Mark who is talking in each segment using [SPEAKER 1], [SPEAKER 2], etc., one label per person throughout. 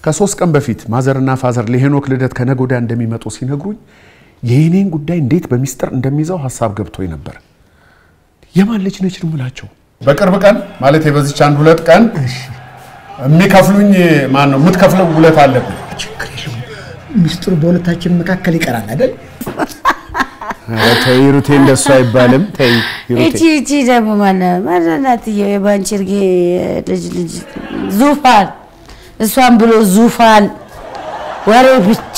[SPEAKER 1] ከሶስት ቀን በፊት ማዘርና ፋዘር ለሄኖክ ልደት ከነገ ወዲያ እንደሚመጡ ሲነግሩኝ የእኔን ጉዳይ እንዴት በሚስጥር እንደሚይዘው ሀሳብ ገብቶኝ ነበር። የማን ልጅ ነች ልሙላቸው? በቅርብ ቀን ማለት በዚች አንድ ሁለት ቀን የሚከፍሉኝ ማን ነው? የምትከፍለው ውለት አለብኝ።
[SPEAKER 2] ችግር የለውም። ሚስጥሩ በሁለታችን መካከል ይቀራል አይደል?
[SPEAKER 1] ኧረ ተይ ሂሩቴ፣ እንደሱ አይባልም። ተይ ሂሩቴ።
[SPEAKER 3] እቺ እቺ ደግሞ ማነ ማናትየው የባንቺርጌ ልጅ ልጅ ዙፋን እሷን ብሎ ዙፋን ወሬ ብቻ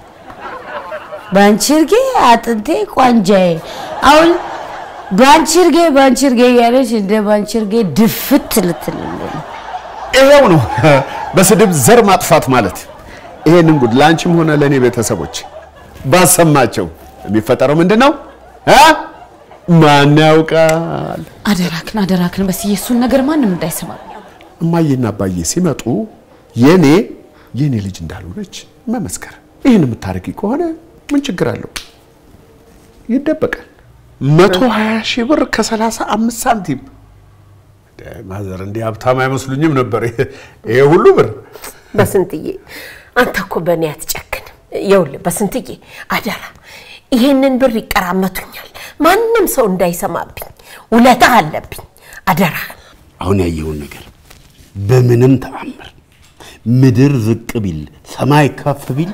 [SPEAKER 3] ባንቺርጌ አጥንቴ ቋንጃዬ አሁን ባንቺርጌ ባንቺርጌ እያለች እንደ ባንቺርጌ ድፍት ልትልልን
[SPEAKER 1] ይሄው ነው በስድብ ዘር ማጥፋት ማለት። ይሄንን ጉድ ለአንቺም ሆነ ለእኔ ቤተሰቦች ባሰማቸው የሚፈጠረው ምንድን ነው እ? ማን ያውቃል?
[SPEAKER 4] አደራክን አደራክን በስዬ እሱን ነገር ማንም እንዳይሰማ
[SPEAKER 1] እማዬና አባዬ ሲመጡ የኔ የኔ ልጅ እንዳልሆነች መመስከር። ይህን የምታደርጊ ከሆነ ምን ችግር አለው? ይደበቃል። መቶ ሀያ ሺህ ብር ከሰላሳ አምስት ሳንቲም ማዘር እንዲህ ሀብታም አይመስሉኝም ነበር። ይሄ ሁሉ ብር
[SPEAKER 5] በስንትዬ አንተ እኮ በእኔ አትጨክንም። ይኸውልህ በስንትዬ አደራ ይሄንን ብር ይቀራመቱኛል፣ ማንም ሰው እንዳይሰማብኝ፣ ውለታ አለብኝ። አደራ
[SPEAKER 6] አሁን ያየውን ነገር በምንም ተአምር ምድር ዝቅ ቢል ሰማይ ከፍ ቢል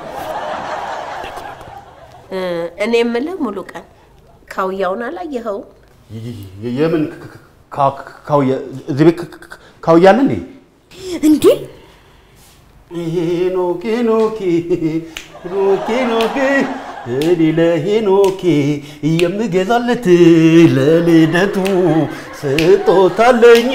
[SPEAKER 5] እኔ የምልህ ሙሉ ቀን ካውያውን አላየኸውም?
[SPEAKER 6] የምን ካውያ እዚህ ቤት ካውያ አለ እንዴ?
[SPEAKER 5] እንዴ
[SPEAKER 6] ሄኖክ ሄኖክ ሄኖክ ሄኖክ እኔ ለሄኖክ የምገዛለት ለልደቱ ስጦታለኝ።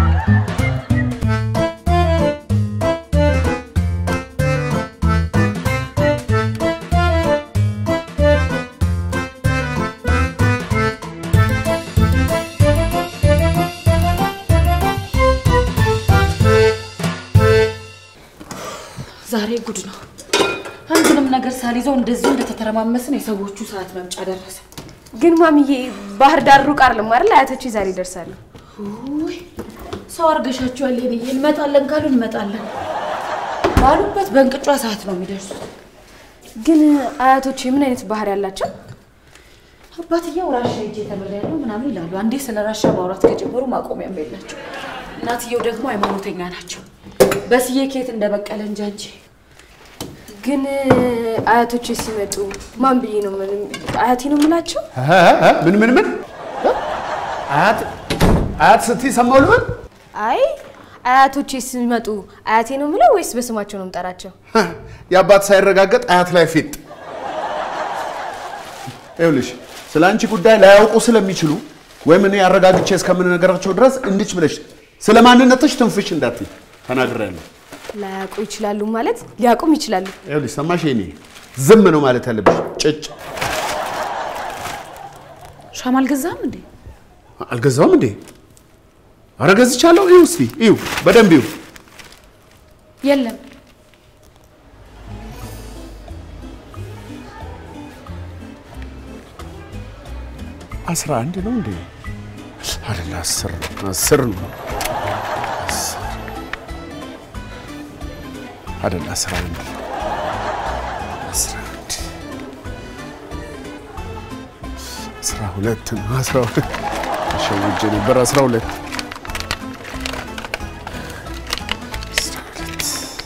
[SPEAKER 4] ዛሬ ጉድ ነው። አንድንም ነገር ሳልይዘው እንደዚሁ እንደተተረማመስን የሰዎቹ ሰዓት መምጫ ደረሰ።
[SPEAKER 7] ግን ማሚዬ ባህር ዳር ሩቅ አይደለም አይደል? አያቶቼ ዛሬ ይደርሳሉ።
[SPEAKER 4] ውይ ሰው አርገሻቸዋል። የኔ እንመጣለን ካሉ እንመጣለን ባሉበት በእንቅጯ ሰዓት ነው የሚደርሱት።
[SPEAKER 7] ግን አያቶቼ ምን አይነት ባህሪ ያላቸው?
[SPEAKER 4] አባትየው ራሻ ሄጄ ተምሬያለሁ ምናምን ይላሉ። አንዴ ስለ ራሻ ማውራት ከጀመሩ ማቆሚያም የላቸው። እናትየው ደግሞ ሃይማኖተኛ ናቸው። በስዬ ኬት እንደበቀለ እንጃ እንጂ
[SPEAKER 7] ግን አያቶቼ ሲመጡ ማን ብዬ ነው ምን- አያቴ ነው የምላቸው?
[SPEAKER 1] ምን ምን ምን አያት አያት ስትይ ሰማሁ ልበል?
[SPEAKER 7] አይ አያቶቼ ሲመጡ አያቴ ነው የምለው ወይስ በስማቸው ነው የምጠራቸው?
[SPEAKER 1] የአባት ሳይረጋገጥ አያት ላይ ፊት ይኸውልሽ ስለ አንቺ ጉዳይ ላያውቁ ስለሚችሉ ወይም እኔ አረጋግቼ እስከምንነገራቸው ድረስ እንድች ብለሽ ስለ ማንነትሽ ትንፍሽ እንዳትይ ተናግሬያለሁ።
[SPEAKER 7] ላያውቁ ይችላሉ ማለት ሊያውቁም ይችላሉ።
[SPEAKER 1] ይኸውልሽ ሰማሽ? የኔ ዝም ነው ማለት ያለብሽ። ጭጭ
[SPEAKER 4] ሻማ አልገዛም እንዴ?
[SPEAKER 1] አልገዛውም እንዴ? ኧረ ገዝቻለሁ። እዩ እስኪ እዩ፣ በደንብ እዩ።
[SPEAKER 4] የለም
[SPEAKER 1] አስራ አንድ ነው እንዴ? አይደለ አስር አስር ነው አስር አይደለ አስራ አንድ አስራ አንድ አስራ ሁለት ነው አስራ ሁለት ተሸውጄ ነበር አስራ ሁለት አስራ ሁለት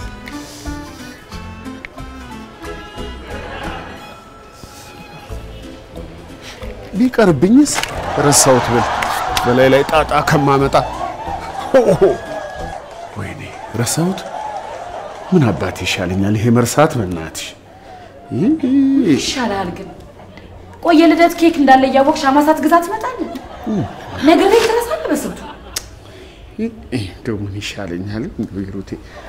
[SPEAKER 1] ቢቀርብኝስ ረሳሁት ብል በላይ ላይ ጣጣ ከማመጣ ሆሆ ወይኔ ረሳሁት። ምን አባት ይሻለኛል ይሄ መርሳት በእናትሽ።
[SPEAKER 4] ይሻላል ግን ቆየ ልደት ኬክ እንዳለ እያወቅሽ ሻማ ሳትገዛ ትመጣለህ። ነገር ላይ ትረሳለህ በስንቱ
[SPEAKER 1] እንደው ምን ይሻለኛል እንደው ሂሩቴ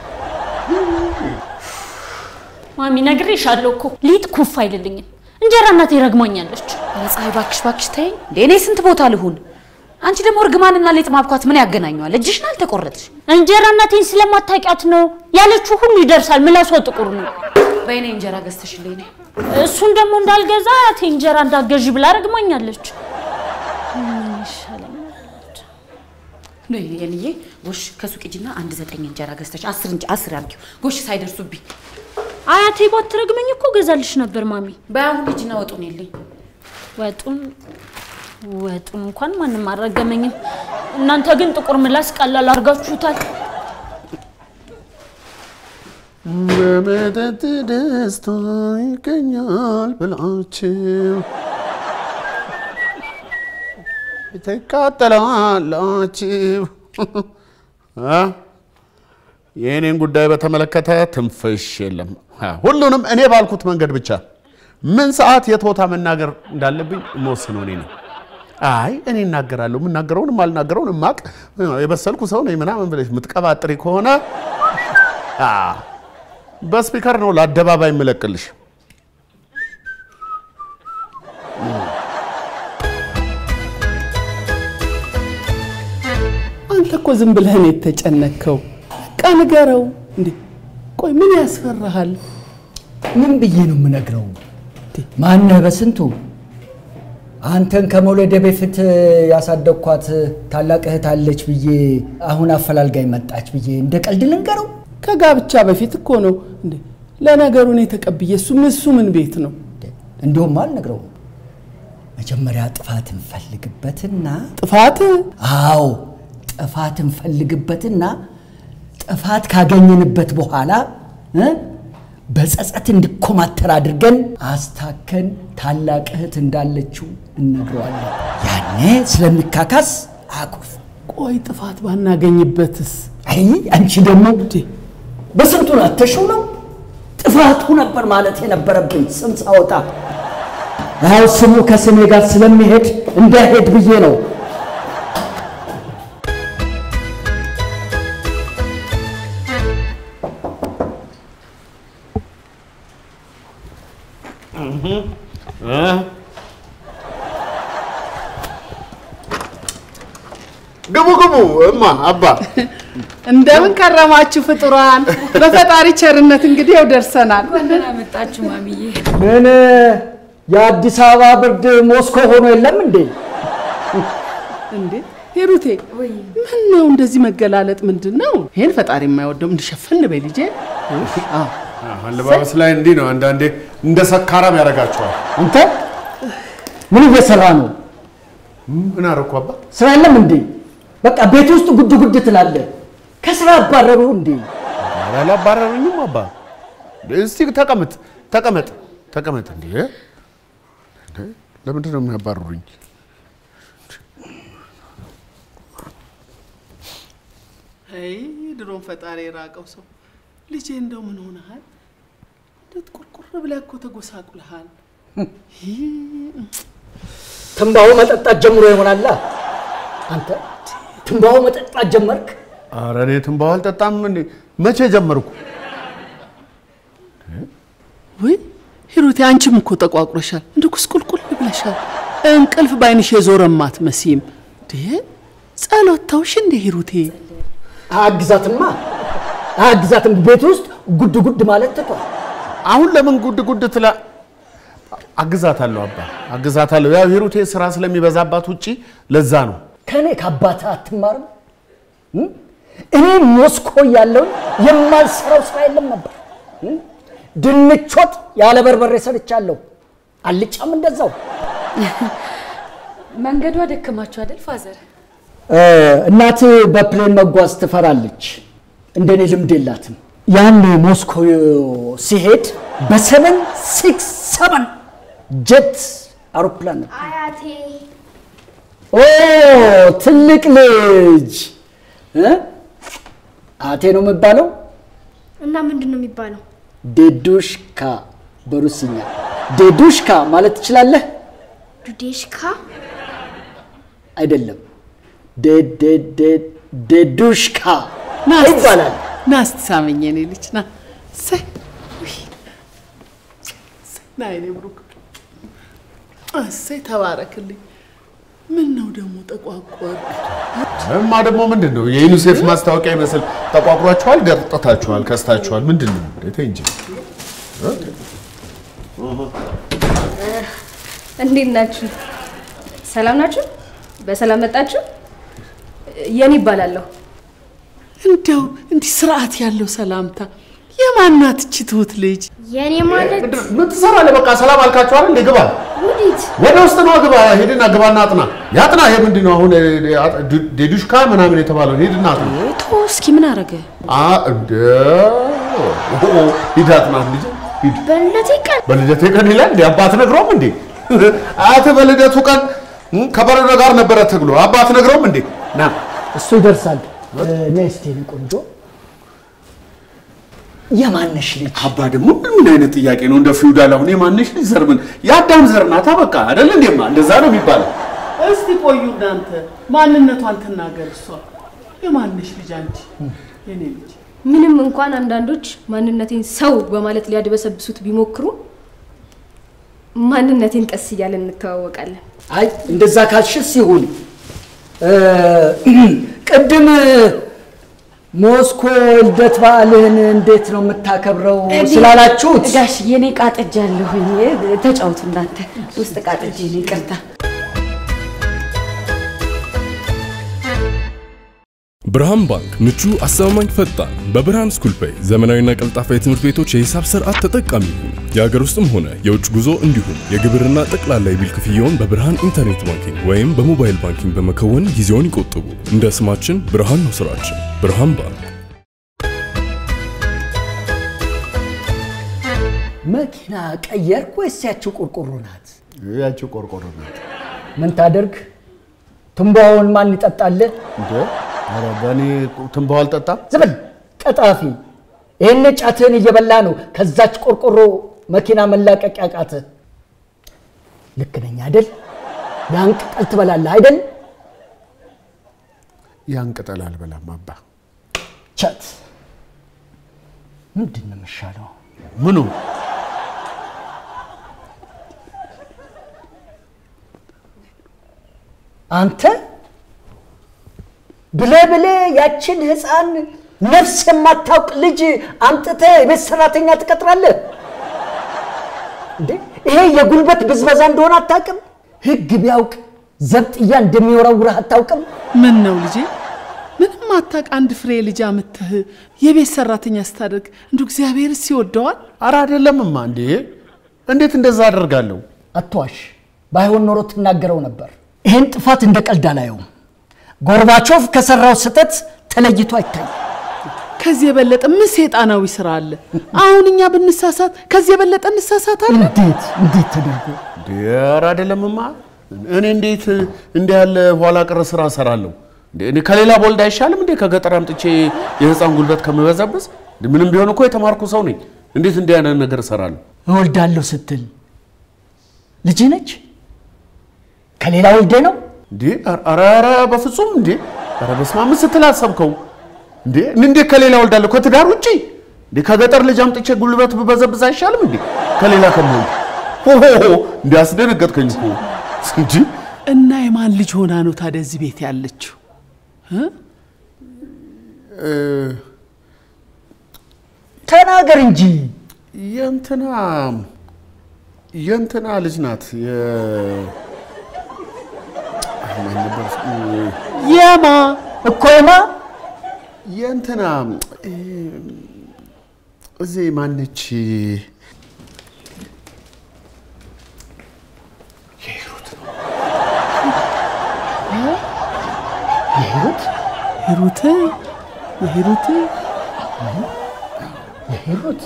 [SPEAKER 8] ማሚ ነግሬሻለሁ እኮ ሊጥ ኩፍ አይልልኝም። እንጀራ እናቴ ረግማኛለች።
[SPEAKER 4] ኧረ ፀሐይ እባክሽ እባክሽ ተይኝ እንዴ! እኔ ስንት ቦታ ልሁን? አንቺ ደግሞ እርግማንና ሌጥ ማብኳት ምን ያገናኘዋል? እጅሽን አልተቆረጥሽ።
[SPEAKER 8] እንጀራ እናቴን ስለማታውቂያት ነው ያለችው ሁሉ ይደርሳል። ምላሷ ጥቁር ነው።
[SPEAKER 4] በእኔ እንጀራ ገዝተሽልኝ ነይ።
[SPEAKER 8] እሱን ደግሞ እንዳልገዛ አያቴ እንጀራ እንዳገዢ ብላ ረግማኛለች። ምን ይሻለኛል?
[SPEAKER 4] ነው የኔዬ። ጎሽ ከሱቅ ሂጂና አንድ ዘጠኝ እንጀራ ገዝተሽ አስር እንጂ አስር አድርጊው። ጎሽ ሳይደርሱብኝ
[SPEAKER 8] አያቴ ባትረግመኝ እኮ ገዛልሽ ነበር ማሚ።
[SPEAKER 4] በአሁን ሂጂና ወጡን የለኝ
[SPEAKER 8] ወጡን ወጡን እንኳን ማንም አልረገመኝም። እናንተ ግን ጥቁር ምላስ ቀላል አድርጋችሁታል።
[SPEAKER 1] በመጠጥ ደስታ ይገኛል ብላችሁ ትቃጠላላችሁ። አ? የእኔን ጉዳይ በተመለከተ ትንፍሽ የለም። አ፣ ሁሉንም እኔ ባልኩት መንገድ ብቻ ምን ሰዓት የት ቦታ መናገር እንዳለብኝ የምወስነው እኔ ነኝ። አይ እኔ እናገራለሁ፣ የምናገረውን የማልናገረውን እማቅ የበሰልኩ ሰው ነኝ ምናምን ብለሽ የምትቀባጥሪ ከሆነ አ፣ በስፒከር ነው ለአደባባይ የምለቅልሽ።
[SPEAKER 9] አንተ እኮ ዝም ብለህ ነው የተጨነከው። በቃ ንገረው እንዴ። ቆይ ምን ያስፈራሃል?
[SPEAKER 2] ምን ብዬ ነው የምነግረው? ማነህ በስንቱ አንተን ከመውለደ በፊት ያሳደግኳት ታላቅ እህት አለች ብዬ አሁን አፈላልጋኝ መጣች ብዬ እንደ ቀልድ ልንገረው?
[SPEAKER 9] ከጋብቻ በፊት እኮ ነው እንዴ። ለነገሩ እኔ ተቀብዬ እሱ ምን እሱ ምን ቤት ነው
[SPEAKER 2] እንዲሁም አልነግረውም። መጀመሪያ ጥፋት እንፈልግበትና
[SPEAKER 9] ጥፋት?
[SPEAKER 2] አዎ ጥፋት እንፈልግበትና ጥፋት ካገኘንበት በኋላ እ በጸጸት እንዲኮማተር አድርገን አስታከን ታላቅ እህት እንዳለችው እነግረዋለን። ያኔ ስለሚካካስ አኩርፍ።
[SPEAKER 9] ቆይ ጥፋት ባናገኝበትስ?
[SPEAKER 2] አይ አንቺ ደግሞ በስንቱን አተሽው ነው ጥፋቱ ነበር ማለት የነበረብኝ ስም ሳወጣ። አዎ ስሙ ከስሜ ጋር ስለሚሄድ እንዳይሄድ ብዬ ነው።
[SPEAKER 1] ግቡ ግቡ፣ እማ አባ
[SPEAKER 9] እንደምን ከረማችሁ ፍጡራን? በፈጣሪ ቸርነት እንግዲህ ያው ደርሰናል።
[SPEAKER 4] ደህና መጣችሁ ማሚዬ።
[SPEAKER 2] ምን የአዲስ አበባ ብርድ ሞስኮ ሆኖ የለም እንዴ?
[SPEAKER 9] እንዴ ሂሩቴ፣ ምን ነው እንደዚህ መገላለጥ ምንድን ነው? ይሄን ፈጣሪ የማይወደው እንድሸፈን በይ ልጄ። አዎ
[SPEAKER 1] አለባበስ ላይ እንዲህ ነው። አንዳንዴ እንደ ሰካራም ያደርጋቸዋል።
[SPEAKER 2] አንተ ምን እየሰራ ነው?
[SPEAKER 1] ምን አደረኩ አባ?
[SPEAKER 2] ስራ የለም እንዴ? በቃ ቤት ውስጥ ጉድ ጉድ ትላለህ። ከስራ አባረሩ እንዴ?
[SPEAKER 1] ኧረ አላባረሩኝም አባ። እስቲ ተቀመጥ ተቀመጥ ተቀመጥ። እንዴ እንዴ፣ ለምንድን ነው የሚያባርሩኝ?
[SPEAKER 9] አይ ድሮም ፈጣሪ የራቀው ሰው ልጄ፣ እንደው ምን ሆነሃል? እንዴት ቁርቁር ብለህ እኮ ተጎሳቁልሃል።
[SPEAKER 2] ትንባሆ መጠጣት ጀምሮ ይሆናላ። አንተ ትንባሆ መጠጣት ጀመርክ?
[SPEAKER 1] ኧረ እኔ ትንባሆ አልጠጣም። እንዴ መቼ ጀመርኩ?
[SPEAKER 9] ወይ ሂሩቴ፣ አንቺም እኮ ተቋቁረሻል፣ እንደ ኩስቁልቁል ብለሻል። እንቅልፍ ባይንሽ የዞረም አትመስይም። እንዴ ጸሎት ተውሽ እንደ ሂሩቴ?
[SPEAKER 2] አግዛትማ አግዛትም ቤት ውስጥ ጉድ ጉድ ማለት ትቷል።
[SPEAKER 1] አሁን ለምን ጉድ ጉድ ትላ አግዛታለሁ አባ አግዛታለሁ። ያው ሂሩቴ ስራ ስለሚበዛባት ውጪ ለዛ ነው።
[SPEAKER 2] ከእኔ ከአባትህ አትማርም? እም? እኔ ሞስኮ ያለውን የማልሰራው ስራ የለም ነበር። እም? ድንች ወጥ ያለ በርበሬ ሰርቻለሁ። አልጫም እንደዛው።
[SPEAKER 4] መንገዱ አደከማችሁ አይደል ፋዘር?
[SPEAKER 2] እ፣ እናት በፕሌን መጓዝ ትፈራለች። እንደኔ ልምድ የላትም። ያን ሞስኮ ሲሄድ በሰቨን ሲክስ ሰቨን ጀት አውሮፕላን ነበር።
[SPEAKER 7] አያቴ
[SPEAKER 2] ኦ ትልቅ ልጅ እ? አቴ ነው የሚባለው።
[SPEAKER 7] እና ምንድን ነው የሚባለው?
[SPEAKER 2] ዴዱሽካ በሩሲኛ ዴዱሽካ ማለት ትችላለህ?
[SPEAKER 7] ዱዴሽካ
[SPEAKER 2] አይደለም፣ ዴ- ዴ- ዴ- ዴዱሽካ
[SPEAKER 9] ና እስቲ-
[SPEAKER 2] ይባላል።
[SPEAKER 9] ና እስቲ ሳመኝ የኔ ልጅ ና። እሰይ ውይ፣ እሰይ፣ ና የኔ ብሩክ እሰይ ተባረክልኝ። ምን ነው ደግሞ ጠቋቆር?
[SPEAKER 1] እማ ደግሞ ምንድን ነው የዩኒሴፍ ማስታወቂያ ይመስል ተቋቁሯችኋል፣ ገርጥታችኋል፣ ከስታችኋል። ምንድን ነው እንዴት እንጂ
[SPEAKER 7] እንዴት ናችሁ? ሰላም ናችሁ? በሰላም መጣችሁ? የኔ ይባላለሁ።
[SPEAKER 9] እንደው እንዲህ ስርዓት ያለው ሰላምታ የማናት እቺ ትሁት ልጅ?
[SPEAKER 7] የኔ ማለት
[SPEAKER 1] ምን ትሰራለህ? በቃ ሰላም አልካችሁ አይደል? እንደ ግባ
[SPEAKER 7] ወዴት?
[SPEAKER 1] ወደ ውስጥ ነው ግባ። ሄድና ግባና አጥና። ያጥና። ይሄ ምንድን ነው አሁን? ዴዱሽካ ምናምን የተባለው ሄድና አጥና።
[SPEAKER 4] ቶ እስኪ ምን አረገ?
[SPEAKER 1] አ እንደ ሂድ አጥና ልጅ ሂድ።
[SPEAKER 7] በልደቴ ቀን
[SPEAKER 1] በልደቴ ቀን ይላል እንዴ? አባት ነግሮም እንዴ? አያትህ በልደቱ ቀን እም፣ ከበረዶ ጋር ነበረ ትግሉ። አባት ነግሮም እንዴ? ና
[SPEAKER 2] እሱ ይደርሳል። ነይ እስቲ የኔ ቆንጆ የማነሽ ልጅ
[SPEAKER 1] አባ ደግሞ ምን አይነት ጥያቄ ነው? እንደ ፊውዳል አሁን የማንሽ ልጅ ዘር ምን የአዳም ዘር ናታ። በቃ አይደል እንዴማ? እንደዛ ነው የሚባለው።
[SPEAKER 9] እስቲ ቆዩ እናንተ ማንነቷን ትናገር እሷ። የማንሽ ልጅ አንቺ? የኔ ልጅ
[SPEAKER 7] ምንም እንኳን አንዳንዶች ማንነቴን ሰው በማለት ሊያድበሰብሱት ቢሞክሩ ማንነቴን ቀስ እያለን እንተዋወቃለን።
[SPEAKER 2] አይ እንደዛ ካልሽስ ይሁን። እ፣ ቅድም ሞስኮ ልደት በዓልህን እንዴት ነው የምታከብረው ስላላችሁት
[SPEAKER 4] ጋሽ የኔ ቃጥጃለሁኝ። ተጫውቱ እናንተ ውስጥ ቃጥጄ ነው። ይቅርታ።
[SPEAKER 10] ብርሃን ባንክ ምቹ፣ አስተማማኝ፣ ፈጣን በብርሃን ስኩል ፔይ ዘመናዊና ቀልጣፋ የትምህርት ቤቶች የሂሳብ ስርዓት ተጠቃሚ ይሁኑ። የሀገር ውስጥም ሆነ የውጭ ጉዞ እንዲሁም የግብርና ጠቅላላ የቢል ክፍያውን በብርሃን ኢንተርኔት ባንኪንግ ወይም በሞባይል ባንኪንግ በመከወን ጊዜውን ይቆጥቡ። እንደ ስማችን ብርሃን ነው ስራችን። ብርሃን ባንክ።
[SPEAKER 2] መኪና ቀየርክ ወይስ ያችው ቆርቆሮ ናት?
[SPEAKER 1] ያቺው ቆርቆሮ ናት
[SPEAKER 2] ምን ታደርግ? ትንባውን ማን ይጠጣል?
[SPEAKER 1] እንዴ? ኧረ በእኔ ትንባው አልጠጣም።
[SPEAKER 2] ዝም በል ቀጣፊ። ይህን ጫትህን እየበላ ነው ከዛች ቆርቆሮ መኪና መላቀቅ ያቃትህ። ልክ ነኝ አይደል? ያን ቅጠል ትበላለህ አይደል?
[SPEAKER 1] ያን ቅጠል አልበላም አባ።
[SPEAKER 2] ቻት ምንድን ነው የሚሻለው?
[SPEAKER 1] ምኑ
[SPEAKER 2] አንተ ብለ ብለ ያችን ህፃን ነፍስ የማታውቅ ልጅ አምጥተህ የቤት ሰራተኛ ትቀጥራለህ እንዴ? ይሄ የጉልበት ብዝበዛ እንደሆነ አታውቅም? ህግ ቢያውቅ ዘብጥያ እንደሚወረውርህ አታውቅም?
[SPEAKER 9] ምን ነው ልጄ? ምንም አታውቅ አንድ ፍሬ ልጅ አምጥተህ የቤት ሰራተኛ ስታደርግ እንዱ እግዚአብሔርስ ይወደዋል?
[SPEAKER 1] ኧረ አይደለምማ። እንዴ እንዴት እንደዛ አደርጋለሁ?
[SPEAKER 2] አትዋሽ። ባይሆን ኖሮ ትናገረው ነበር። ይህን ጥፋት እንደ ቀልድ አላየውም። ጎርባቾቭ ከሰራው ስህተት ተለይቶ አይታይም።
[SPEAKER 9] ከዚህ የበለጠ ምን ሴጣናዊ ስራ አለ? አሁን እኛ ብንሳሳት ከዚህ የበለጠ እንሳሳታለን?
[SPEAKER 2] እንዴት እንዴት ተደርጎ
[SPEAKER 1] እንዴ ኧረ አይደለምማ። እኔ እንዴት እንዲህ ያለ ኋላ ቀር ስራ እሰራለሁ? እንዴ እኔ ከሌላ ቦልድ አይሻልም እንዴ? ከገጠር አምጥቼ የህፃን ጉልበት ከምበዘብዝ እንዴ ምንም ቢሆን እኮ የተማርኩ ሰው ነኝ። እንዴት እንዲህ አይነት ነገር እሰራለሁ?
[SPEAKER 2] እወልዳለሁ ስትል ልጅ ነች ከሌላ ወልደ ነው
[SPEAKER 1] እንዴ ኧረ ኧረ በፍጹም እንዴ ኧረ በስመ አብ ምን ስትል አሰብከው እንዴ እንዴት ከሌላ ወልዳለሁ ከትዳር ውጪ እንዴ ከገጠር ልጅ አምጥቼ ጉልበት ብበዘብዝ አይሻልም እንዴ ከሌላ ከምወልድ ሆሆ እንዴ አስደነገጥከኝ እኮ እንጂ
[SPEAKER 9] እና የማን ልጅ ሆና ነው ታዲያ እዚህ ቤት ያለችው? እ?
[SPEAKER 2] ተናገር እንጂ
[SPEAKER 1] የእንትና የእንትና ልጅ ናት የ ማን ነበር ስሙ?
[SPEAKER 9] የማ
[SPEAKER 2] እኮ የማ
[SPEAKER 1] የእንትና እ፣ እዚህ ማነች
[SPEAKER 2] የሂሩት
[SPEAKER 9] ሂሩት የሂሩት
[SPEAKER 2] የሂሩት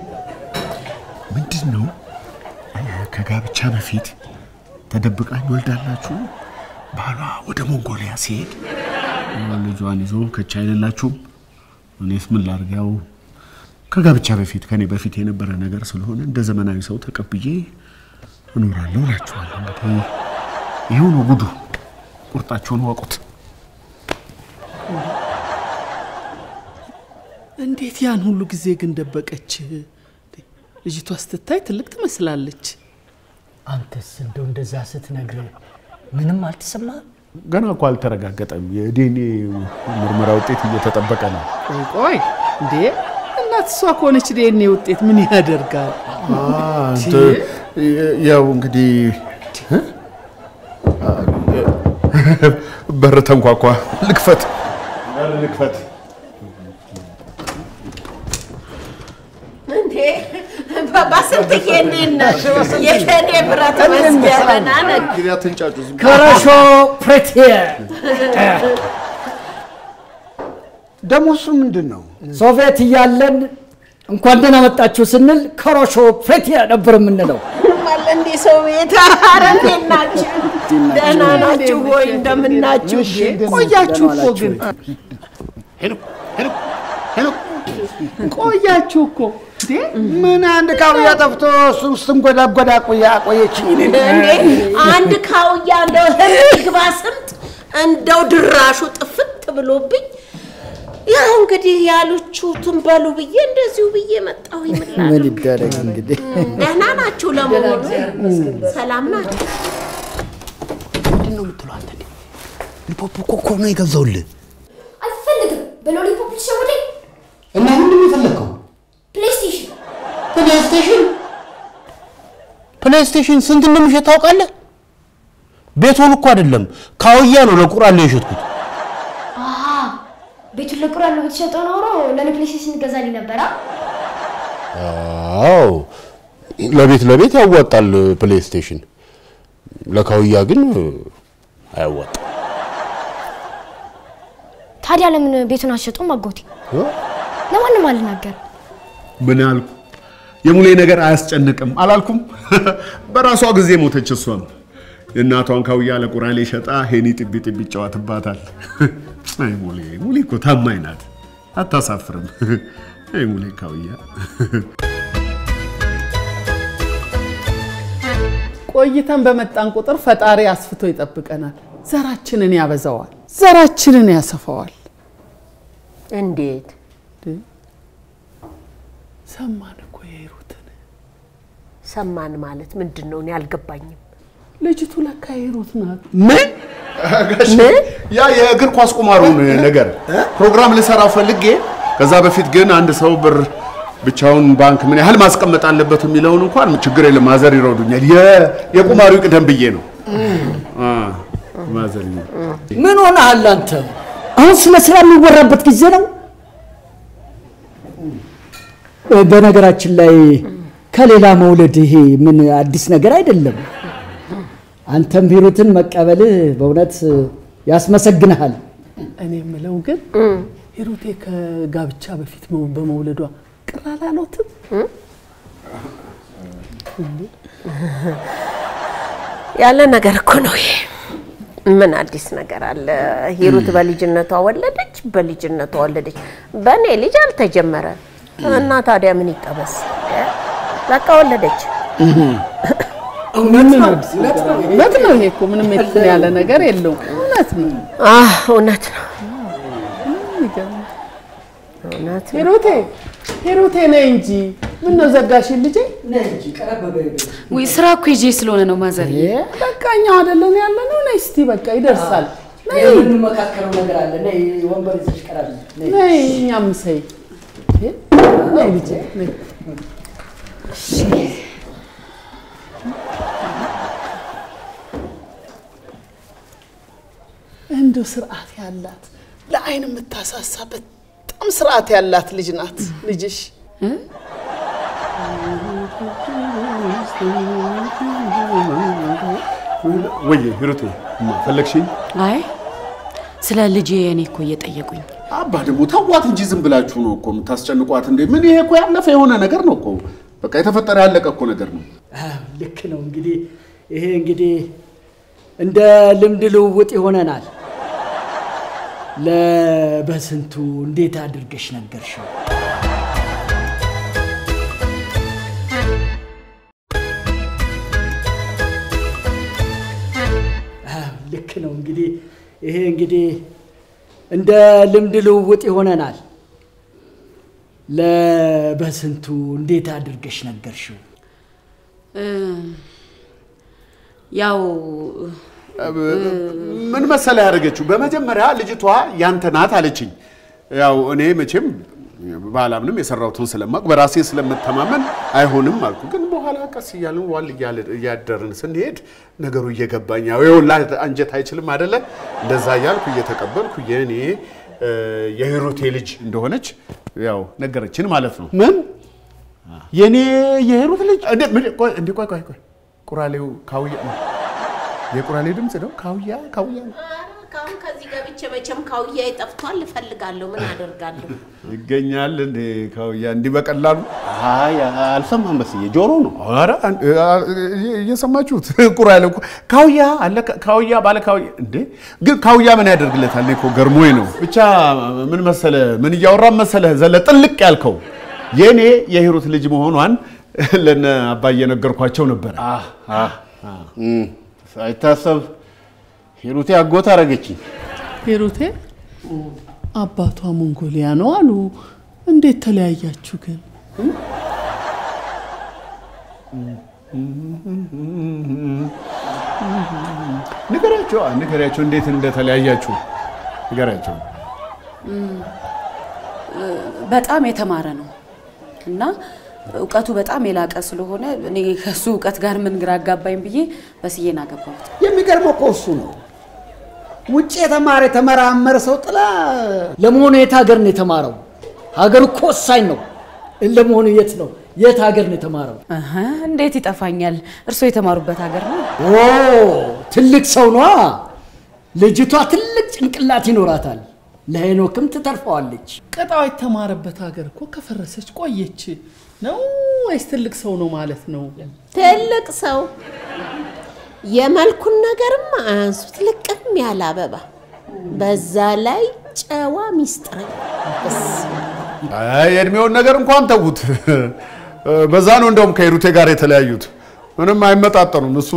[SPEAKER 1] ምንድን ነው ከጋብቻ በፊት ተደብቃኝ ወልዳላችሁ ባሏ ወደ ሞንጎሊያ ሲሄድ ልጇን ይዞ ከቻ አይደላችሁም እኔስ ምን ላድርግ ያው ከጋብቻ በፊት ከኔ በፊት የነበረ ነገር ስለሆነ እንደ ዘመናዊ ሰው ተቀብዬ እኖራለሁ እላችኋለሁ እንግዲህ ይኸው ነው ጉዱ ቁርጣችሁን ወቁት
[SPEAKER 9] እንዴት ያን ሁሉ ጊዜ ግን ደበቀች? ልጅቷ ስትታይ ትልቅ ትመስላለች።
[SPEAKER 2] አንተስ እንደው እንደዛ ስትነግር ምንም አልተሰማህም?
[SPEAKER 1] ገና እኮ አልተረጋገጠም የዲኤንኤ ምርመራ ውጤት እየተጠበቀ ነው
[SPEAKER 9] ቆይ ቆይ እንዴ እናት እሷ ከሆነች ዲኤንኤ ውጤት ምን ያደርጋል?
[SPEAKER 1] አንተ ያው እንግዲህ በር ተንኳኳ። ልክፈት፣ በር ልክፈት።
[SPEAKER 5] እንዴ በስንትዬ እንዴት ነሽ? የእኔ ብረት መስገበና ነህ።
[SPEAKER 1] እንግዲህ አትንጫጩ። ዝም ብሎ-
[SPEAKER 2] ከረሾ ፕሬቲየር
[SPEAKER 6] ደግሞ እሱ ምንድን ነው?
[SPEAKER 2] ሶቪየት እያለን እንኳን ደህና መጣችሁ ስንል ከሮሾ ፕሬቲየር ነበር የምንለው።
[SPEAKER 5] አለ እንዴ ሰው ቤት ኧረ እንዴት ናችሁ? ደህና ናችሁ ወይ? እንደምናችሁ?
[SPEAKER 9] ቆያችሁ እኮ ግን
[SPEAKER 6] ሄሎ ሄሎ ሄሎ
[SPEAKER 9] ቆያችሁ እኮ እንዴ
[SPEAKER 6] ምን አንድ ካውያ ጠፍቶ እሱን ስትንጎዳጎዳ ቆያ ቆየችኝ። እኔን
[SPEAKER 5] እንዴ አንድ ካውያ እንደው ግባ ስምጥ እንደው ድራሹ ጥፍት ብሎብኝ ያው እንግዲህ ያሉችሁትን በሉ ብዬ እንደዚሁ ብዬ መጣሁ።
[SPEAKER 2] ምን
[SPEAKER 5] ይምላል
[SPEAKER 2] ይደረግ እንግዲህ።
[SPEAKER 5] ደህና ናችሁ? ለመሆኑ ሰላም ናችሁ?
[SPEAKER 6] ምንድን ነው የምትለው አንተ? እንዴ? ሊፖፕ እኮ እኮ ነው የገዛውልህ።
[SPEAKER 11] አልፈልግም። በሎሊፖፕ ልትሸውደኝ?
[SPEAKER 6] እና ምንድን ነው የፈለግከው?
[SPEAKER 11] ፕሌይስቴሽን
[SPEAKER 6] ፕሌይስቴሽን ፕሌይስቴሽን ስንት እንደሚሸጥ ታውቃለህ? ቤቱን እኮ አይደለም ካውያ ነው ለቁራሌ የሸጥኩት።
[SPEAKER 11] አሀ፣ ቤቱን ለቁራን ነው ብትሸጠው ኖሮ ለእኔ ፕሌይስቴሽን ገዛልኝ ነበራ።
[SPEAKER 6] አዎ ለቤት ለቤት ያዋጣል ፕሌይስቴሽን፣ ለካውያ ግን አያዋጣም።
[SPEAKER 11] ታዲያ ለምን ቤቱን አትሸጡም? አጎቴ ለማንም አልናገር።
[SPEAKER 1] ምን አልኩ? የሙሌ ነገር አያስጨንቅም አላልኩም? በራሷ ጊዜ ሞተች። እሷም የእናቷን ካውያ ለቁራሌ ሸጣ ሄኒ ጥቢ ጥቢ ይጫወትባታል። አይ ሙሌ ሙሌ እኮ ታማኝ ናት፣ አታሳፍርም። አይ ሙሌ ካውያ
[SPEAKER 9] ቆይተን በመጣን ቁጥር ፈጣሪ አስፍቶ ይጠብቀናል። ዘራችንን ያበዛዋል፣ ዘራችንን ያሰፋዋል።
[SPEAKER 5] እንዴት
[SPEAKER 9] ሰማን እኮ የሂሩትን
[SPEAKER 5] ሰማን ማለት ምንድን ነው? እኔ አልገባኝም።
[SPEAKER 9] ልጅቱ ለካ የሂሩት ናት።
[SPEAKER 1] ምን ጋሽ ያ የእግር ኳስ ቁማሩን ነገር ፕሮግራም ልሰራው ፈልጌ ከዛ በፊት ግን አንድ ሰው ብር ብቻውን ባንክ ምን ያህል ማስቀመጥ አለበት የሚለውን እንኳን ችግር የለም ማዘር ይረዱኛል። የ- የቁማሩ ይቅደም ብዬ ነው። አ፣ ማዘር ይረዱኛል።
[SPEAKER 2] ምን ሆነሃል አንተ? አሁን ስለ ስራ የሚወራበት ጊዜ ነው። እ፣ በነገራችን ላይ ከሌላ መውለድ ይሄ ምን አዲስ ነገር አይደለም። አንተም ሂሩትን መቀበልህ በእውነት ያስመሰግንሃል።
[SPEAKER 9] እኔ የምለው ግን ሂሩቴ ከጋብቻ በፊት መው- በመውለዷ ቅር አላሎትም?
[SPEAKER 5] ያለ ነገር እኮ ነው ይሄ። ምን አዲስ ነገር አለ? ሂሩት በልጅነቷ ወለደች፣ በልጅነቷ ወለደች። በእኔ ልጅ አልተጀመረ እና ታዲያ ምን ይጠበስ? በቃ ወለደች።
[SPEAKER 9] እውነት ነው፣ እውነት ነው። ይሄ እኮ ምንም እንትን ያለ ነገር የለውም። እውነት ነው፣
[SPEAKER 5] አህ እውነት ነው፣
[SPEAKER 9] ይገርማል።
[SPEAKER 5] እውነት ነው።
[SPEAKER 9] ሂሩቴ ሂሩቴ ነይ እንጂ ምን ነው ዘጋሽን ልጄ?
[SPEAKER 4] ወይ ስራ እኮ ይዤ ስለሆነ ነው ማዘር።
[SPEAKER 9] በቃ እኛው አይደለን ያለ ነው። ነይ እስቲ በቃ ይደርሳል። ነይ
[SPEAKER 2] የምንመካከረው ነገር አለ። ነይ ወንበር ይዘሽ ቀራል።
[SPEAKER 9] ነይ እኛም ሰይ ነይ ልጄ ነይ። እንደው ስርዓት ያላት ለአይን የምታሳሳ በጣም ስርዓት ያላት ልጅ ናት ልጅሽ።
[SPEAKER 1] ወይ ሂሩቴ እማ ፈለግሽኝ?
[SPEAKER 4] አይ ስለ ልጄ እኔ እኮ እየጠየቁኝ
[SPEAKER 1] አባ ደግሞ ተዋት እንጂ ዝም ብላችሁ ነው እኮ የምታስጨንቋት እንዴ? ምን ይሄ እኮ ያለፈ የሆነ ነገር ነው እኮ በቃ የተፈጠረ ያለቀ እኮ ነገር ነው።
[SPEAKER 2] ልክ ነው። እንግዲህ ይሄ እንግዲህ እንደ ልምድ ልውውጥ ይሆነናል። ለበስንቱ እንዴት አድርገሽ ነገርሽው? ልክ ነው። እንግዲህ ይሄ እንግዲህ እንደ ልምድ ልውውጥ ይሆነናል። ለበስንቱ እንዴት አድርገሽ ነገርሽው?
[SPEAKER 4] እ፣ ያው
[SPEAKER 1] ምን መሰለ ያደረገችው፣ በመጀመሪያ ልጅቷ ያንተ ናት አለችኝ። ያው እኔ መቼም ባላምንም የሰራሁትን ስለማቅ በራሴ ስለምተማመን አይሆንም አልኩ። ግን በኋላ ቀስ እያልን ዋል እያለ- እያደርን ስንሄድ ነገሩ እየገባኝ ያው የወላድ አንጀት አይችልም አደለ? እንደዛ እያልኩ እየተቀበልኩ የእኔ እ፣ የሂሩቴ ልጅ እንደሆነች ያው ነገረችን ማለት ነው።
[SPEAKER 6] ምን የኔ የሂሩት ልጅ
[SPEAKER 1] እንዴ ምን ቆይ እንዴ ቆይ ቆይ ቆይ ቁራሌው ካውያ የቁራሌ ድምፅ ነው። ካውያ ካውያ ነው።
[SPEAKER 5] ካሁን ከዚህ ገብቼ መቼም ካውያ ጠፍቷል እፈልጋለሁ። ምን አደርጋለሁ?
[SPEAKER 1] ይገኛል እንዴ ካውያ እንዲህ በቀላሉ?
[SPEAKER 6] አይ አልሰማም። በስዬ ጆሮ ነው።
[SPEAKER 1] ኧረ አን- አ- እየሰማችሁት ቁራሌው እኮ ካውያ አለ ካውያ ባለ ካውያ እንዴ ግን ካውያ ምን ያደርግለታል? እኔ እኮ ገርሞኝ ነው። ብቻ ምን መሰለ ምን እያወራን መሰለ ዘለ ጥልቅ ያልከው የእኔ የሂሩት ልጅ መሆኗን ለነ አባዬ ነገርኳቸው ነበረ።
[SPEAKER 6] እም፣ ሳይታሰብ ሂሩቴ አጎት አረገችኝ።
[SPEAKER 9] ሂሩቴ አባቷ ሞንጎሊያ ነው አሉ። እንዴት ተለያያችሁ ግን?
[SPEAKER 1] ንገሪያቸው ንገሪያቸው እንዴት እንደተለያያችሁ ንገሪያቸው።
[SPEAKER 4] በጣም የተማረ ነው እና እውቀቱ በጣም የላቀ ስለሆነ እኔ ከሱ እውቀት ጋር ምን ግራ አጋባኝ ብዬ በስዬን አገባሁት።
[SPEAKER 2] የሚገርመው እኮ እሱ ነው። ውጭ የተማረ የተመራመረ ሰው ጥላ ለመሆኑ የት ሀገር ነው የተማረው? ሀገር እኮ ወሳኝ ነው። ለመሆኑ የት ነው የት ሀገር ነው የተማረው?
[SPEAKER 4] እህ፣ እንዴት ይጠፋኛል? እርስዎ የተማሩበት ሀገር ነው።
[SPEAKER 2] ኦ ትልቅ ሰው ነዋ። ልጅቷ ትልቅ ጭንቅላት ይኖራታል። ለሄኖክም ትተርፈዋለች።
[SPEAKER 9] ቅጣው የተማረበት ሀገር እኮ ከፈረሰች ቆየች ነው ወይስ ትልቅ ሰው ነው ማለት ነው?
[SPEAKER 5] ትልቅ ሰው የመልኩን ነገርማ አያንሱት። ልቅም ያለ አበባ፣ በዛ ላይ ጨዋ ሚስጥረኛ። በስመ አብ።
[SPEAKER 1] አይ የእድሜውን ነገር እንኳን ተዉት። በዛ ነው እንደውም ከሂሩቴ ጋር የተለያዩት። ምንም አይመጣጠኑም። እሱ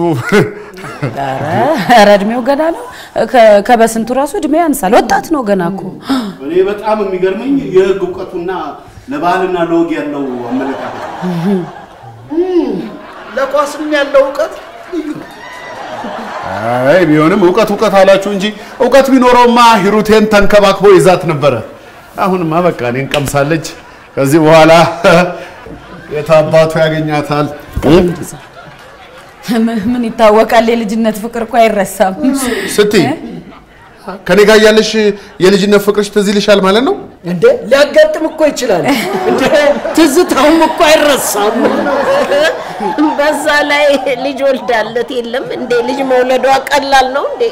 [SPEAKER 4] ኧረ እድሜው ገና ነው። ከ- ከበስንቱ ራሱ እድሜ ያንሳል። ወጣት ነው ገና እኮ።
[SPEAKER 6] እኔ በጣም የሚገርመኝ የህግ እውቀቱና ለባህልና ለወግ ያለው አመለካከት
[SPEAKER 2] ለኳስም ያለው እውቀት ልዩ ነው።
[SPEAKER 1] አይ ቢሆንም እውቀት እውቀት አላችሁ እንጂ እውቀት ቢኖረውማ ሂሩቴን ተንከባክቦ ይዛት ነበረ። አሁንማ በቃ እኔን ቀምሳለች። ከዚህ በኋላ የታባቱ ያገኛታል።
[SPEAKER 4] ምን- ምን ይታወቃል? የልጅነት ፍቅር እኮ አይረሳም።
[SPEAKER 1] ስትይ ከኔ ጋር ያለሽ የልጅነት ፍቅርሽ ትዝ ይልሻል ማለት ነው?
[SPEAKER 2] እንደ ሊያጋጥም እኮ ይችላል። እንደ ትዝታውም እኮ አይረሳም።
[SPEAKER 5] በዛ ላይ ልጅ ወልዳለት የለም እንዴ? ልጅ መውለዷ ቀላል ነው እንዴ?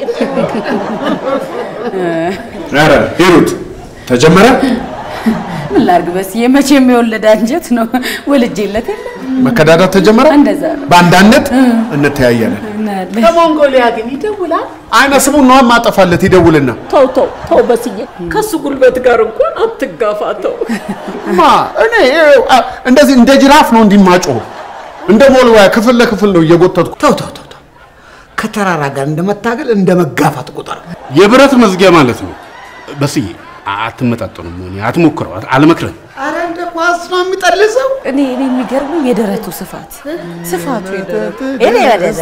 [SPEAKER 1] ኧረ ሂሩት ተጀመረ።
[SPEAKER 4] ምን ላድርግ በስዬ፣ መቼም የወለደ አንጀት ነው። ወልጄለት የለ
[SPEAKER 1] መከዳዳት ተጀመረ።
[SPEAKER 4] እንደዛ ነው።
[SPEAKER 1] በአንዳነት እንተያያለን።
[SPEAKER 4] እናያለን።
[SPEAKER 9] ከሞንጎሊያ ግን ይደውላል።
[SPEAKER 1] አይነ ስሙን ነዋ ማጠፋለት ይደውልና
[SPEAKER 5] ተው ተው ተው በስዬ፣ ከሱ ጉልበት ጋር እንኳን አትጋፋተው።
[SPEAKER 1] ማ እኔ አ፣ እንደዚህ እንደ ጅራፍ ነው እንዲማጮ እንደ ሞልዋያ ክፍል ለክፍል ነው እየጎተትኩ
[SPEAKER 2] ተው ተው ተው ተው። ከተራራ ጋር እንደመታገል እንደ መጋፋት ቁጠር።
[SPEAKER 6] የብረት መዝጊያ ማለት ነው። በስዬ አትመጣጠኑም። እኔ አትሞክረው፣ አልመክርም።
[SPEAKER 2] አረ እንደ ኳስ ነው የሚጠልሰው።
[SPEAKER 4] እኔ እኔ የሚገርመኝ የደረቱ ስፋት ስፋቱ የደረቱ እኔ ወደዛ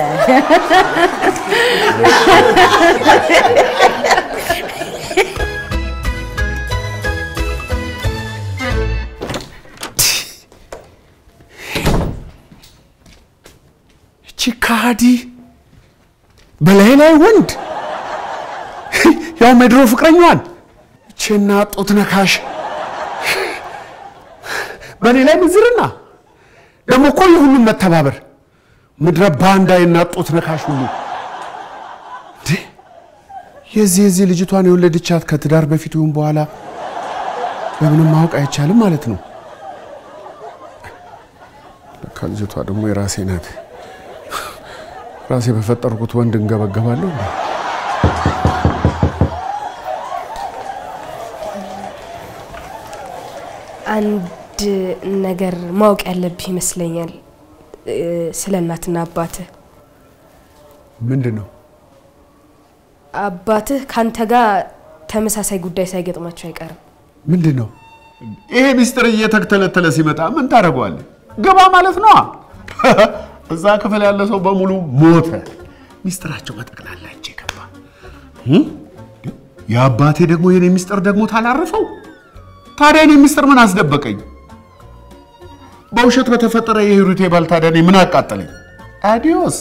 [SPEAKER 1] እቺ ካዲ በላይ ላይ ወንድ ያው የድሮ ፍቅረኛዋን እቺና ጡት ነካሽ በእኔ ላይ ምዝርና ደግሞ እኮ የሁሉም መተባበር ምድረ ባንዳይና ጡት ነካሽ ሁሉ እንዴ! የዚህ የዚህ ልጅቷን የወለደቻት ከትዳር በፊት ይሁን በኋላ በምንም ማወቅ አይቻልም ማለት ነው። ለካ ልጅቷ ደግሞ የራሴ ናት። ራሴ በፈጠርኩት ወንድ እንገበገባለሁ። እንዴ?
[SPEAKER 7] አንድ ነገር ማወቅ ያለብህ ይመስለኛል እ፣ ስለ እናትና አባትህ።
[SPEAKER 1] ምንድን ነው?
[SPEAKER 7] አባትህ ከአንተ ጋር ተመሳሳይ ጉዳይ ሳይገጥማቸው አይቀርም።
[SPEAKER 1] ምንድን ነው? ይሄ ሚስጥር እየተተለተለ ሲመጣ ምን ታደርገዋለህ? ገባ ማለት ነዋ። እዛ ክፍል ያለ ሰው በሙሉ ሞተ። ሚስጥራቸው በጠቅላላ እጄ ገባ። እም? የአባቴ ደግሞ የኔ ሚስጥር ደግሞ ታላረፈው ታዲያ እኔ ሚስጥር ምን አስደበቀኝ? በውሸት በተፈጠረ የሂሩቴ ባል ታዲያ እኔ ምን አቃጠለኝ? አዲዮስ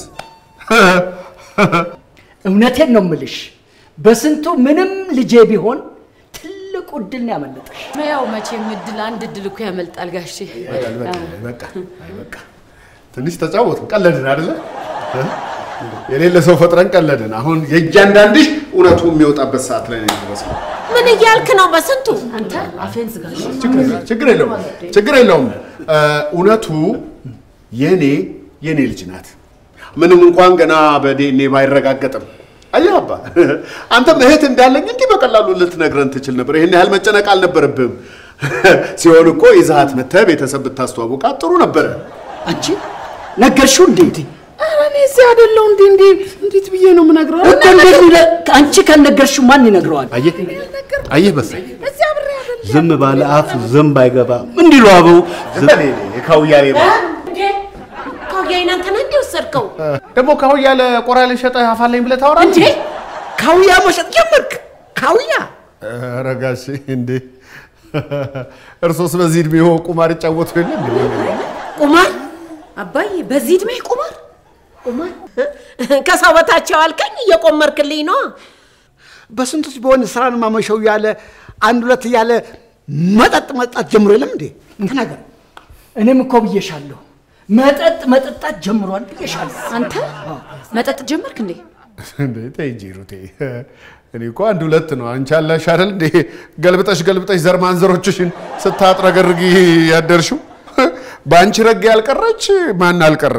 [SPEAKER 2] እውነቴን ነው ምልሽ፣ በስንቱ ምንም ልጄ ቢሆን ትልቁ እድል ነው ያመለጠሽ።
[SPEAKER 4] ያው መቼም እድል አንድ እድል እኮ ያመልጣል ጋሼ።
[SPEAKER 1] በቃ አይ በቃ ትንሽ ተጫወትን፣ ቀለድን አይደለ? የሌለ ሰው ፈጥረን ቀለድን። አሁን የእያንዳንድሽ እውነቱ የሚወጣበት ሰዓት ላይ ነው የደረስነው።
[SPEAKER 5] ምን እያልክ ነው በስንቱ?
[SPEAKER 4] አንተ አፌን ዝጋሽ።
[SPEAKER 1] ችግር የለውም ችግር የለውም። እውነቱ የኔ የኔ ልጅ ናት። ምንም እንኳን ገና በዲኤንኤ ባይረጋገጥም አየህ አባ፣ አንተም እህት እንዳለኝ እንዲህ በቀላሉ ልትነግረን ትችል ነበር። ይህን ያህል መጨነቅ አልነበረብህም። ሲሆን እኮ ይዛሃት መተህ ቤተሰብ ብታስተዋውቃት ጥሩ ነበረ።
[SPEAKER 2] አንቺ ነገርሽው እንዴ?
[SPEAKER 9] ኧረ እኔ እዚህ አይደለሁ እንዴ እንዴ እንዴት ብዬ ነው የምነግረው?
[SPEAKER 2] እኮ እንዴት ይለ- አንቺ ካልነገርሽው ማን ይነግረዋል?
[SPEAKER 6] አየህ አየህ በሳይ
[SPEAKER 9] እዚህ አብሬ አይደለሁ።
[SPEAKER 6] ዝም ባለ አፍ ዝንብ አይገባ እንዲሉ አበው
[SPEAKER 1] ካውያ ሌባ
[SPEAKER 5] ካውያዬን አንተ ነህ እንዴ ወሰድከው?
[SPEAKER 1] ደግሞ ካውያ ለቆራ ልሸጠህ አፋለኝ ብለህ ታወራ
[SPEAKER 2] እንዴ ካውያ መሸጥ ጀመርክ? ካውያ
[SPEAKER 1] ኧረ ጋሼ እንዴ እርሶስ በዚህ እድሜ ቁማር ይጫወቱ የለ እንዴ?
[SPEAKER 5] ቁማር
[SPEAKER 4] አባዬ በዚህ እድሜ ቁማር
[SPEAKER 5] ቁማር ከሰው በታች አልከኝ፣ እየቆመርክልኝ ነው።
[SPEAKER 12] በስንቶች በሆነ ስራን ማመሸው እያለ አንድ ሁለት እያለ መጠጥ መጠጣት ጀምሮ የለም እንዴ?
[SPEAKER 2] ተናገር። እኔም እኮ ብዬሻለሁ፣ መጠጥ መጠጣት ጀምሯል ብዬሻለሁ።
[SPEAKER 4] አንተ መጠጥ ጀመርክ እንዴ?
[SPEAKER 1] እንዴ ተይ እንጂ ሩቴ፣ እኔ እኮ አንድ ሁለት ነው። አንቺ አለሽ አይደል እንዴ ገልብጠሽ ገልብጠሽ ዘር ማንዘሮችሽን ስታጥረገርጊ ያደርሽው። በአንቺ ረግ ያልቀረች ማን አልቀረ?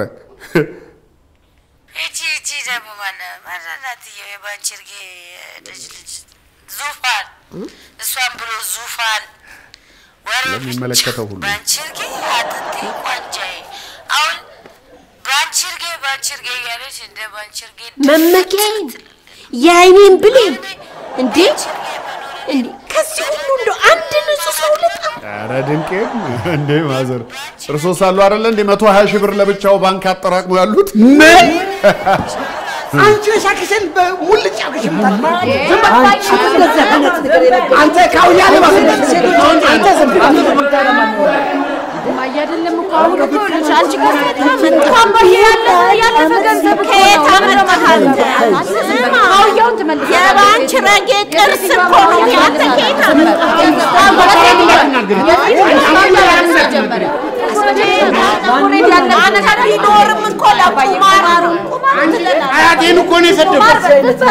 [SPEAKER 3] እቺ እቺ ደግሞ ማነ ማናትየው የባንቺርጌ ልጅ ልጅ ዙፋን እሷን ብሎ ዙፋን ወሬ
[SPEAKER 1] ለሚመለከተው ሁሉ
[SPEAKER 3] ባንቺርጌ አጥንቴ ቋንጃዬ አሁን ባንቺርጌ ባንቺርጌ እያለች እንደ ባንቺርጌ
[SPEAKER 5] መመኪያዬን የአይኔን ብሌን እንዴ እንዴ ከዚህ ሁሉ እንደ አንድ ንጹህ ሰው ልጣ
[SPEAKER 1] ኧረ ድንቄም እንዴ ማዘር እርሶ ሳሉ አይደለ እንዴ መቶ ሀያ ሺህ ብር ለብቻው ባንክ አጠራቅሞ ያሉት
[SPEAKER 12] ምን አንቺ ሻክሽን በሙልጭ አርገሽ አንተ ካውያ ሌባ አንተ ዝም
[SPEAKER 4] ማያ አይደለም እኮ አሁን እኮ ልጅ አንቺ እኮ በጣም ያለ ያለፈ ገንዘብ እኮ
[SPEAKER 5] ከየት
[SPEAKER 4] ነው። ምንድን ነው
[SPEAKER 5] አመጣሃል?
[SPEAKER 4] ማድረግ?
[SPEAKER 5] ስማ፣
[SPEAKER 4] ካውያውን ትመልሳለህ።
[SPEAKER 5] የባንቺ ረጌ ቅርስ እኮ ነው። አንተ ከየት አንተ ቢኖርም እኮ ለቁማር ቁማር ትጠጣለህ።
[SPEAKER 6] አያቴን እኮ ነው የሰደብኩት።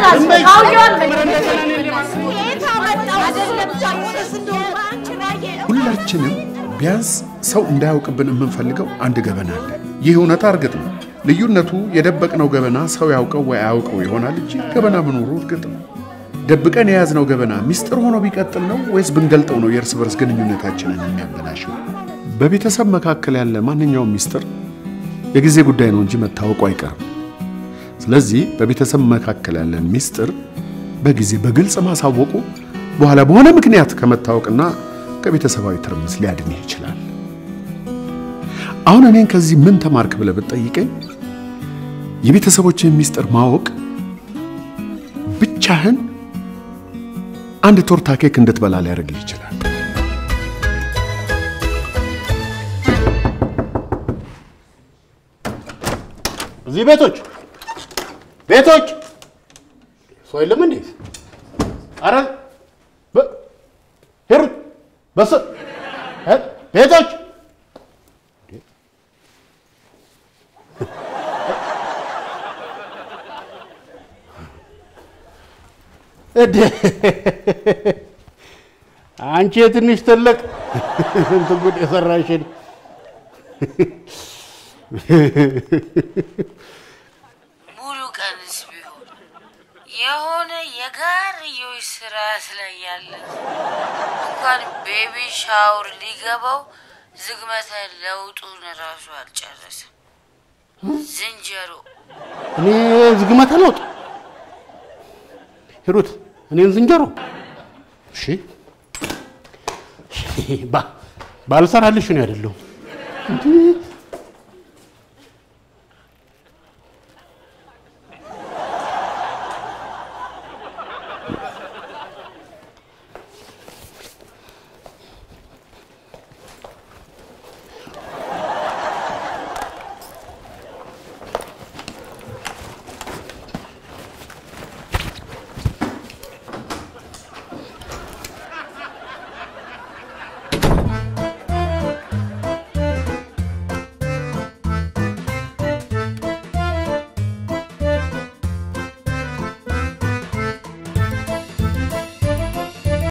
[SPEAKER 5] ከየት አመጣው? አይደለም ዛሬስ እንደው ባንቺ ረጌ
[SPEAKER 1] ሁላችንም ቢያንስ ሰው እንዳያውቅብን የምንፈልገው አንድ ገበና አለ። ይህ እውነታ እርግጥ ነው። ልዩነቱ የደበቅነው ገበና ሰው ያውቀው ወይ አያውቀው ይሆናል እንጂ ገበና መኖሩ እርግጥ ነው። ደብቀን የያዝነው ገበና ሚስጥር ሆኖ ቢቀጥል ነው ወይስ ብንገልጠው ነው የእርስ በርስ ግንኙነታችንን የሚያበላሸው? በቤተሰብ መካከል ያለ ማንኛውም ሚስጥር የጊዜ ጉዳይ ነው እንጂ መታወቁ አይቀርም። ስለዚህ በቤተሰብ መካከል ያለን ሚስጥር በጊዜ በግልጽ ማሳወቁ በኋላ በሆነ ምክንያት ከመታወቅና ከቤተሰባዊ ትርምስ ሊያድንህ ይችላል። አሁን እኔን ከዚህ ምን ተማርክ ብለህ ብትጠይቀኝ የቤተሰቦችን ሚስጥር ማወቅ ብቻህን አንድ ቶርታ ኬክ እንድትበላ ሊያደርግህ ይችላል።
[SPEAKER 6] እዚህ ቤቶች ቤቶች ሰው የለም እንዴ? አረ በ- ሂሩት በስ እ? ቤቶች እድ አንቺ የትንሽ ትልቅ እንትን ጉድ የሰራሽን
[SPEAKER 3] ሙሉ ቀንስ ቢሆን የሆነ የጋርዮሽ ስርዓት ላይ ያለ እንኳን ቤቢ ሻውር ሊገባው ዝግመተ ለውጡን ራሱ አልጨረሰም። ዝንጀሮ
[SPEAKER 6] እኔ ዝግመተ ለውጥ ሂሩት እኔን ዝንጀሮ እሺ ባ- ባልሰራልሽ ነው አይደለሁም